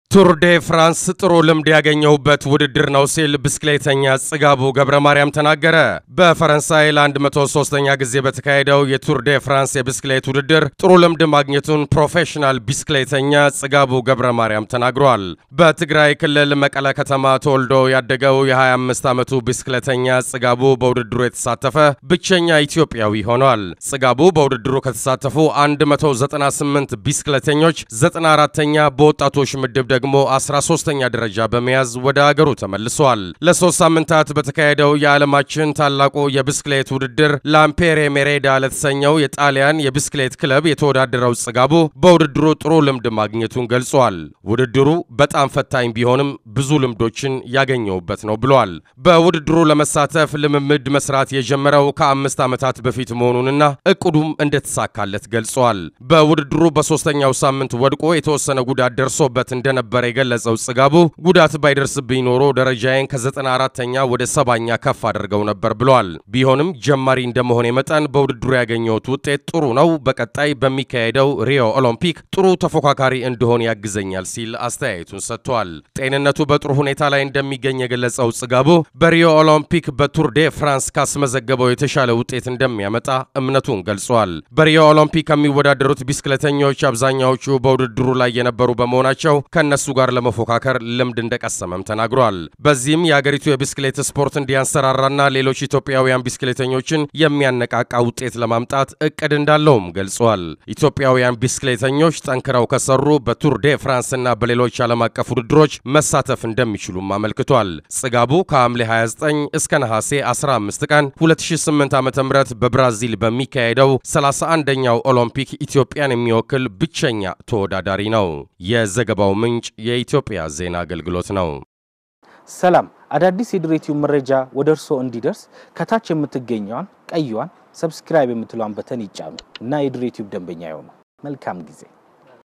ቱር ዴ ፍራንስ ጥሩ ልምድ ያገኘሁበት ውድድር ነው ሲል ብስክሌተኛ ጽጋቡ ገብረ ማርያም ተናገረ። በፈረንሳይ ለ103ኛ ጊዜ በተካሄደው የቱር ዴ ፍራንስ የብስክሌት ውድድር ጥሩ ልምድ ማግኘቱን ፕሮፌሽናል ብስክሌተኛ ጽጋቡ ገብረ ማርያም ተናግሯል። በትግራይ ክልል መቀለ ከተማ ተወልዶ ያደገው የ25 ዓመቱ ብስክሌተኛ ጽጋቡ በውድድሩ የተሳተፈ ብቸኛ ኢትዮጵያዊ ሆኗል። ጽጋቡ በውድድሩ ከተሳተፉ 198 ብስክሌተኞች 94ኛ በወጣቶች ምድብ ደግሞ 13ኛ ደረጃ በመያዝ ወደ አገሩ ተመልሷል። ለሶስት ሳምንታት በተካሄደው የዓለማችን ታላቁ የብስክሌት ውድድር ላምፔሬ ሜሬዳ ለተሰኘው የጣሊያን የብስክሌት ክለብ የተወዳደረው ጽጋቡ በውድድሩ ጥሩ ልምድ ማግኘቱን ገልጿል። ውድድሩ በጣም ፈታኝ ቢሆንም ብዙ ልምዶችን ያገኘውበት ነው ብሏል። በውድድሩ ለመሳተፍ ልምምድ መስራት የጀመረው ከአምስት ዓመታት በፊት መሆኑንና እቅዱም እንደተሳካለት ገልጿል። በውድድሩ በሦስተኛው ሳምንት ወድቆ የተወሰነ ጉዳት ደርሶበት እንደነበ ነበር የገለጸው ጽጋቡ ጉዳት ባይደርስብኝ ኖሮ ደረጃዬን ከ94ተኛ ወደ ሰባኛ ከፍ አድርገው ነበር ብሏል። ቢሆንም ጀማሪ እንደመሆኔ መጠን በውድድሩ ያገኘሁት ውጤት ጥሩ ነው። በቀጣይ በሚካሄደው ሪዮ ኦሎምፒክ ጥሩ ተፎካካሪ እንደሆን ያግዘኛል ሲል አስተያየቱን ሰጥቷል። ጤንነቱ በጥሩ ሁኔታ ላይ እንደሚገኝ የገለጸው ጽጋቡ በሪዮ ኦሎምፒክ በቱር ዴ ፍራንስ ካስመዘገበው የተሻለ ውጤት እንደሚያመጣ እምነቱን ገልጿል። በሪዮ ኦሎምፒክ ከሚወዳደሩት ቢስክሌተኞች አብዛኛዎቹ በውድድሩ ላይ የነበሩ በመሆናቸው ከነ ከእነሱ ጋር ለመፎካከር ልምድ እንደቀሰመም ተናግሯል። በዚህም የአገሪቱ የብስክሌት ስፖርት እንዲያንሰራራና ሌሎች ኢትዮጵያውያን ብስክሌተኞችን የሚያነቃቃ ውጤት ለማምጣት እቅድ እንዳለውም ገልጿል። ኢትዮጵያውያን ብስክሌተኞች ጠንክረው ከሰሩ በቱር ዴ ፍራንስና በሌሎች ዓለም አቀፍ ውድድሮች መሳተፍ እንደሚችሉም አመልክቷል። ጽጋቡ ከሐምሌ 29 እስከ ነሐሴ 15 ቀን 2008 ዓ ም በብራዚል በሚካሄደው 31ኛው ኦሎምፒክ ኢትዮጵያን የሚወክል ብቸኛ ተወዳዳሪ ነው። የዘገባው ምንጭ የኢትዮጵያ ዜና አገልግሎት ነው። ሰላም፣ አዳዲስ የድሬቲው መረጃ ወደ እርስዎ እንዲደርስ ከታች የምትገኘዋን ቀይዋን ሰብስክራይብ የምትለዋን በተን ይጫኑ እና የድሬቲው ደንበኛ ይሆኑ። መልካም ጊዜ